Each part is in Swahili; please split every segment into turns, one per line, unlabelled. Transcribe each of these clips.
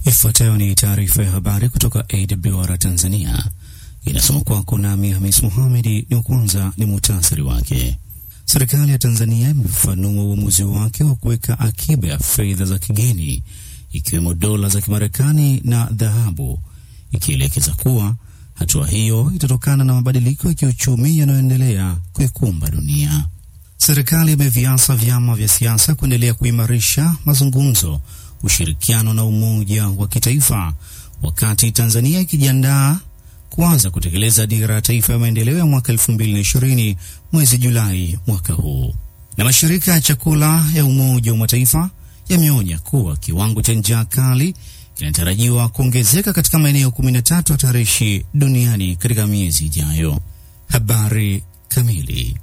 Ifuatayo ni taarifa ya habari kutoka AWR Tanzania, inasoma kwako nami Hamis Muhamedi. Ni kwanza ni muhtasari wake. Serikali ya Tanzania imefafanua uamuzi wake wa kuweka akiba ya fedha za kigeni ikiwemo dola za Kimarekani na dhahabu, ikielekeza kuwa hatua hiyo itatokana na mabadiliko ya kiuchumi yanayoendelea kuikumba dunia. Serikali imeviasa vyama vya siasa kuendelea kuimarisha mazungumzo, ushirikiano na umoja wa kitaifa, wakati Tanzania ikijiandaa kuanza kutekeleza dira ya taifa ya maendeleo ya mwaka 2020 mwezi Julai mwaka huu. Na mashirika ya chakula ya Umoja wa Mataifa yameonya kuwa kiwango cha njaa kali kinatarajiwa kuongezeka katika maeneo 13 hatarishi duniani katika miezi ijayo. Habari kamili.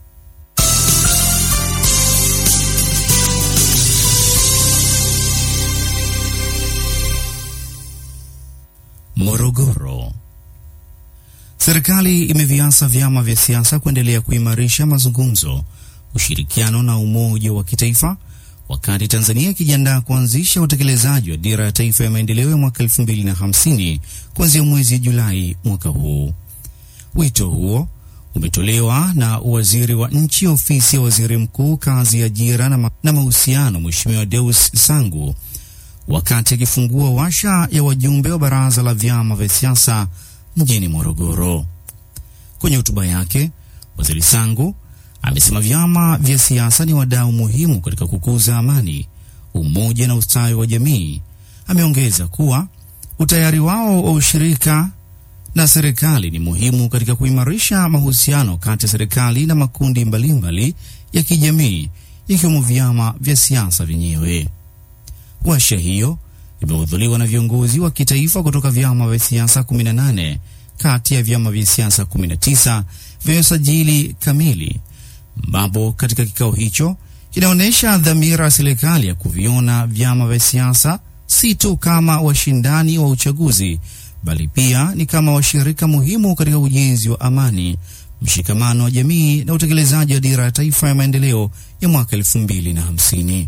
Morogoro. Serikali imeviasa vyama vya siasa kuendelea kuimarisha mazungumzo, ushirikiano na umoja wa kitaifa wakati Tanzania ikijiandaa kuanzisha utekelezaji wa dira ya taifa ya maendeleo ya mwaka 2050 kuanzia mwezi Julai mwaka huu. Wito huo umetolewa na waziri wa nchi ofisi ya waziri mkuu, kazi, ajira na, ma na mahusiano, Mheshimiwa Deus Sangu wakati akifungua washa ya wajumbe wa baraza la vyama vya siasa mjini Morogoro. Kwenye hotuba yake, waziri Sangu amesema vyama vya siasa ni wadau muhimu katika kukuza amani, umoja na ustawi wa jamii. Ameongeza kuwa utayari wao wa ushirika na serikali ni muhimu katika kuimarisha mahusiano kati ya serikali na makundi mbalimbali mbali ya kijamii ikiwemo vyama vya siasa vyenyewe. Washa hiyo imehudhuriwa na viongozi wa kitaifa kutoka vyama vya siasa 18 kati ya vyama vya siasa 19 vyenye usajili kamili, ambapo katika kikao hicho kinaonyesha dhamira ya serikali ya kuviona vyama vya siasa si tu kama washindani wa uchaguzi, bali pia ni kama washirika muhimu katika ujenzi wa amani, mshikamano wa jamii na utekelezaji wa dira ya taifa ya maendeleo ya mwaka 2050.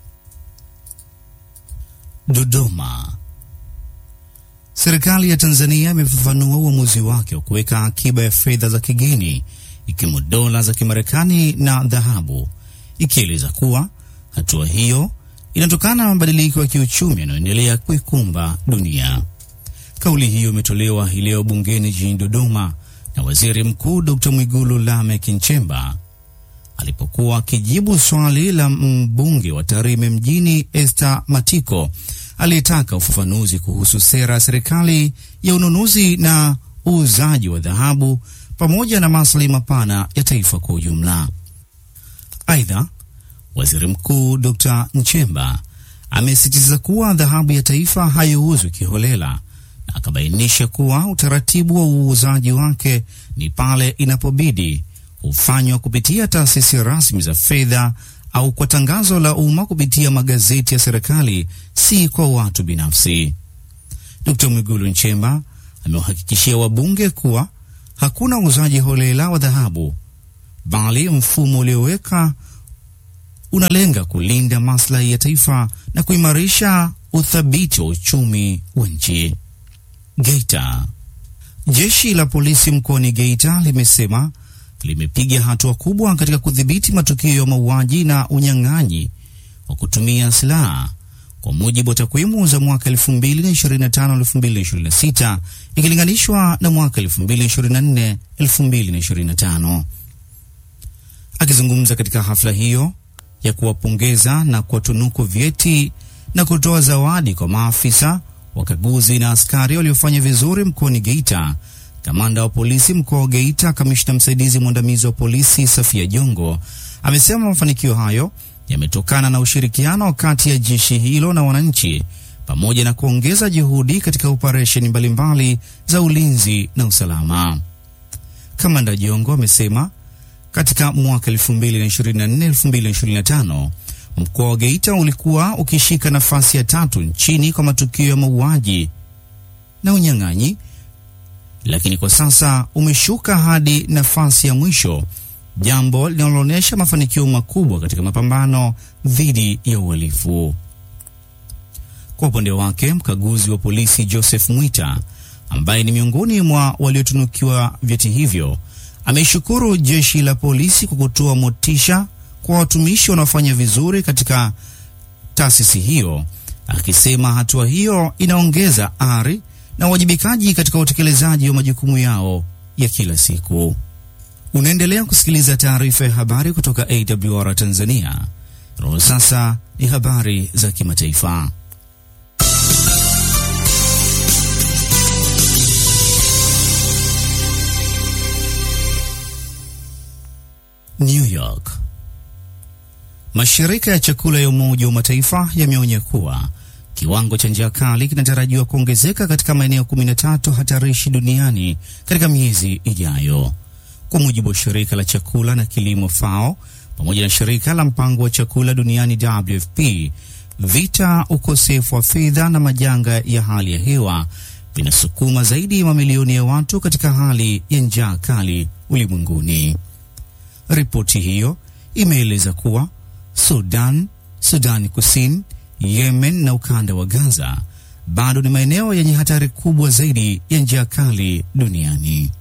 Dodoma. Serikali ya Tanzania imefafanua uamuzi wake wa kuweka akiba ya fedha za kigeni ikiwemo dola za Kimarekani na dhahabu, ikieleza kuwa hatua hiyo inatokana na mabadiliko ya kiuchumi yanayoendelea kuikumba dunia. Kauli hiyo imetolewa hii leo bungeni jijini Dodoma na Waziri Mkuu Dr. Mwigulu Lameck Nchemba alipokuwa akijibu swali la mbunge wa Tarime mjini Esther Matiko aliyetaka ufafanuzi kuhusu sera ya serikali ya ununuzi na uuzaji wa dhahabu pamoja na maslahi mapana ya taifa kwa ujumla. Aidha, Waziri Mkuu Dr. Nchemba amesisitiza kuwa dhahabu ya taifa haiuzwi kiholela na akabainisha kuwa utaratibu wa uuzaji wake ni pale inapobidi hufanywa kupitia taasisi rasmi za fedha au kwa tangazo la umma kupitia magazeti ya serikali, si kwa watu binafsi. Dkt. Mwigulu Nchemba amewahakikishia wabunge kuwa hakuna uuzaji holela wa dhahabu, bali mfumo ulioweka unalenga kulinda maslahi ya taifa na kuimarisha uthabiti wa uchumi wa nchi. Geita. Jeshi la polisi mkoani Geita limesema limepiga hatua kubwa katika kudhibiti matukio ya mauaji na unyang'anyi wa kutumia silaha kwa mujibu wa takwimu za mwaka 2025-2026 ikilinganishwa na mwaka 2024-2025. Akizungumza katika hafla hiyo ya kuwapongeza na kuwatunuku vyeti na kutoa zawadi kwa maafisa wakaguzi na askari waliofanya vizuri mkoani Geita, Kamanda wa polisi mkoa wa Geita, kamishna msaidizi mwandamizi wa polisi Safia Jongo amesema mafanikio hayo yametokana na ushirikiano kati ya jeshi hilo na wananchi pamoja na kuongeza juhudi katika operesheni mbalimbali za ulinzi na usalama. Kamanda Jongo amesema katika mwaka 2024-2025 mkoa wa Geita ulikuwa ukishika nafasi ya tatu nchini kwa matukio ya mauaji na unyang'anyi lakini kwa sasa umeshuka hadi nafasi ya mwisho, jambo linaloonyesha mafanikio makubwa katika mapambano dhidi ya uhalifu. Kwa upande wake, mkaguzi wa polisi Joseph Mwita ambaye ni miongoni mwa waliotunukiwa vyeti hivyo ameishukuru jeshi la polisi kwa kutoa motisha kwa watumishi wanaofanya vizuri katika taasisi hiyo, akisema hatua hiyo inaongeza ari na uwajibikaji katika utekelezaji wa majukumu yao ya kila siku. Unaendelea kusikiliza taarifa ya habari kutoka AWR Tanzania. Roho sasa ni habari za kimataifa. New York. Mashirika ya chakula ya Umoja wa Mataifa yameonya kuwa kiwango cha njaa kali kinatarajiwa kuongezeka katika maeneo 13 hatarishi duniani katika miezi ijayo. Kwa mujibu wa shirika la chakula na kilimo FAO pamoja na shirika la mpango wa chakula duniani WFP, vita, ukosefu wa fedha na majanga ya hali ya hewa vinasukuma zaidi ya mamilioni ya watu katika hali ya njaa kali ulimwenguni. Ripoti hiyo imeeleza kuwa Sudan, Sudani Kusini, Yemen na ukanda wa Gaza bado ni maeneo yenye hatari kubwa zaidi ya njaa kali duniani.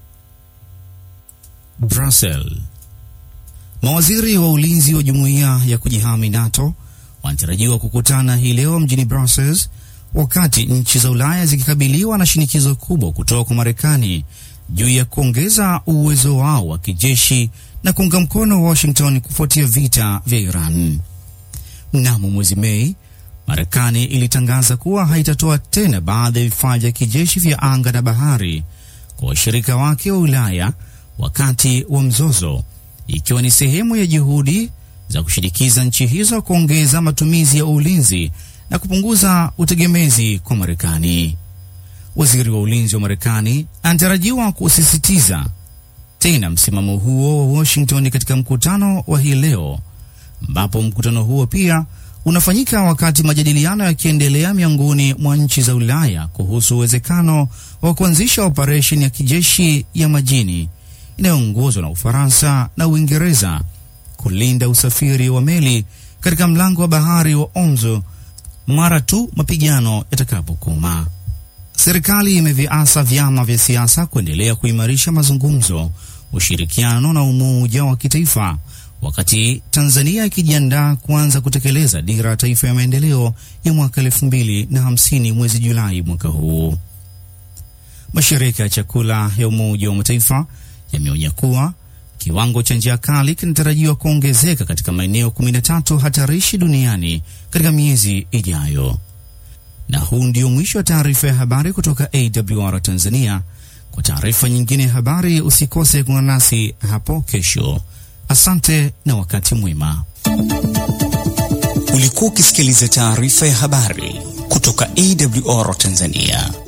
Brussels. Mawaziri wa ulinzi wa jumuiya ya kujihami NATO wanatarajiwa kukutana hii leo mjini Brussels, wakati nchi za Ulaya zikikabiliwa na shinikizo kubwa kutoka kwa Marekani juu ya kuongeza uwezo wao wa kijeshi na kuunga mkono Washington kufuatia vita vya Iran. Mnamo mwezi Mei, Marekani ilitangaza kuwa haitatoa tena baadhi ya vifaa vya kijeshi vya anga na bahari kwa washirika wake wa Ulaya wakati wa mzozo, ikiwa ni sehemu ya juhudi za kushinikiza nchi hizo kuongeza matumizi ya ulinzi na kupunguza utegemezi kwa Marekani. Waziri wa ulinzi wa Marekani anatarajiwa kusisitiza tena msimamo huo wa Washington katika mkutano wa hii leo, ambapo mkutano huo pia unafanyika wakati majadiliano yakiendelea miongoni mwa nchi za Ulaya kuhusu uwezekano wa kuanzisha operesheni ya kijeshi ya majini inayoongozwa na Ufaransa na Uingereza kulinda usafiri wa meli katika mlango wa bahari wa Ormuz mara tu mapigano yatakapokoma. Serikali imeviasa vyama vya siasa kuendelea kuimarisha mazungumzo, ushirikiano na umoja wa kitaifa, wakati Tanzania ikijiandaa kuanza kutekeleza dira ya taifa ya maendeleo ya mwaka elfu mbili na hamsini mwezi Julai mwaka huu. Mashirika ya chakula ya Umoja wa Mataifa yameonya kuwa kiwango cha njaa kali kinatarajiwa kuongezeka katika maeneo 13 hatarishi duniani katika miezi ijayo. Na huu ndio mwisho wa taarifa ya habari kutoka AWR Tanzania. Kwa taarifa nyingine ya habari, usikose kuungana nasi hapo kesho. Asante na wakati mwema.
Ulikuwa ukisikiliza taarifa ya habari kutoka AWR Tanzania,